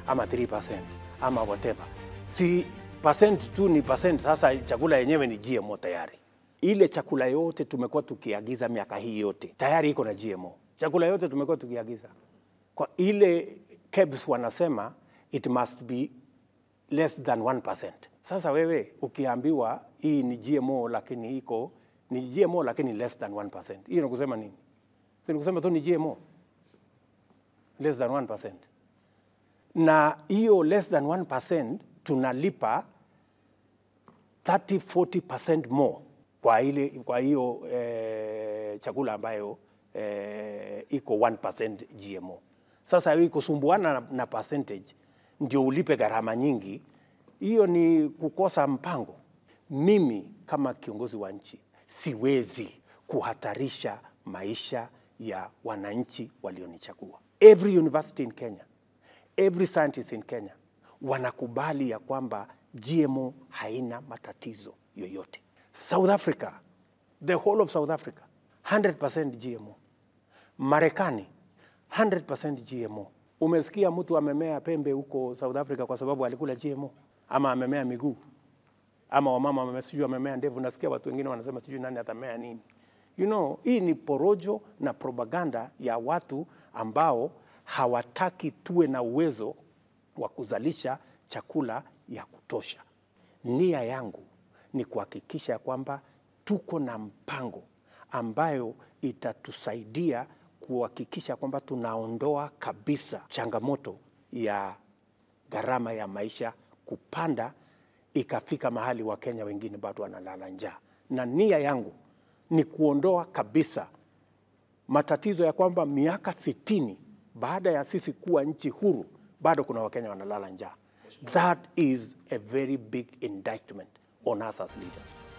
ama 3% ama whatever, si percent tu ni percent. Sasa chakula yenyewe ni GMO tayari. Ile chakula yote tumekuwa tukiagiza miaka hii yote tayari iko na GMO. Chakula yote tumekuwa tukiagiza kwa ile KEBS wanasema it must be less than 1%. Sasa wewe ukiambiwa hii ni GMO lakini iko ni GMO lakini less than 1%. Hiyo ni kusema nini? Si ni kusema tu ni GMO less than 1%. Na hiyo less than 1% tunalipa 30 40% more kwa ile kwa hiyo eh, chakula ambayo eh, iko 1% GMO. Sasa hii kusumbuana na, na percentage ndio ulipe gharama nyingi, hiyo ni kukosa mpango. Mimi kama kiongozi wa nchi siwezi kuhatarisha maisha ya wananchi walionichagua. Every university in Kenya, every scientist in Kenya wanakubali ya kwamba GMO haina matatizo yoyote. South Africa, the whole of South Africa, 100% GMO. Marekani 100% GMO. Umesikia mtu amemea pembe huko South Africa kwa sababu alikula GMO ama amemea miguu ama wamama wame- sijui amemea ndevu. Nasikia watu wengine wanasema sijui nani atamea nini. You know, hii ni porojo na propaganda ya watu ambao hawataki tuwe na uwezo wa kuzalisha chakula ya kutosha. Nia yangu ni kuhakikisha kwamba tuko na mpango ambayo itatusaidia kuhakikisha kwamba tunaondoa kabisa changamoto ya gharama ya maisha kupanda, ikafika mahali Wakenya wengine bado wanalala njaa, na nia yangu ni kuondoa kabisa matatizo ya kwamba miaka sitini baada ya sisi kuwa nchi huru bado kuna Wakenya wanalala njaa. That is a very big indictment on us as leaders.